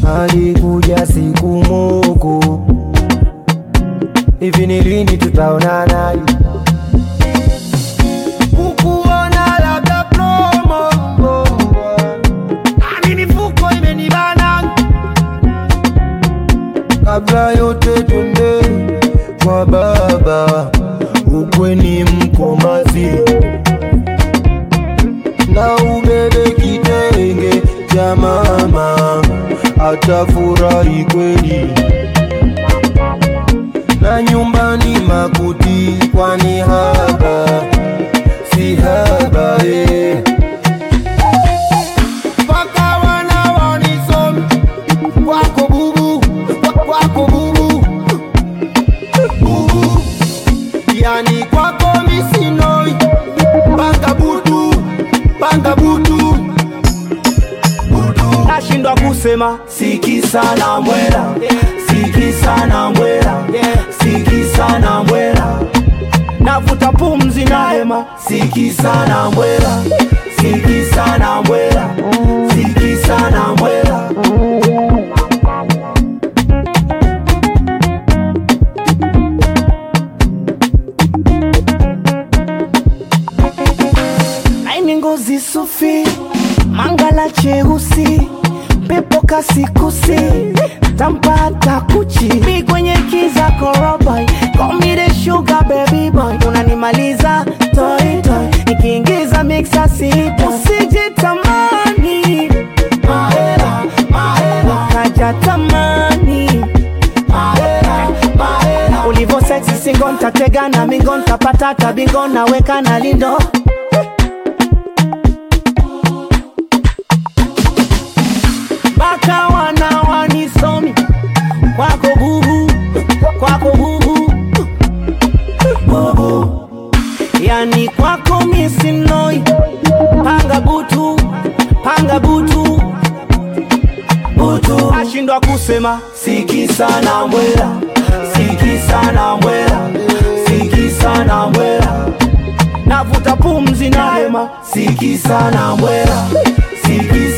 alikuja siku moko hivi ni lini tutaonana kukuona labda promo Nami mifuko imenibana kabla yote twende kwa baba ukweni mkomazi na ubebe kitenge cha mama atafurahi kweli na nyumbani makuti kwani haba si haba eh. Paka wana wanisomi wako bubu wa- wako bubu bubu yani kwako misinoi panga butu panga butu butu nashindwa kusema siki sana mwela siki sana mwela siki sana mwela navuta pumzi na hema siki sana mwela siki sana mwela siki sana mwela laini ngozi sufi mangala cheusi pepo kasikusi tampata kuchi mi kwenye kiza koroboy komide sugar baby boy unanimaliza toy toy nikiingiza mixa sipo usije tamani mahela mahela kaja tamani mahela mahela ulivo sexy singo ntatega na mingo ntapata tabingo naweka na lindo mpaka wana wanisomi kwako bubu kwako bubu bubu yani kwako misinoi panga butu panga butu butu ashindwa kusema siki sana mwela siki sana mwela siki sana mwela navuta pumzi na hema siki sana mwela siki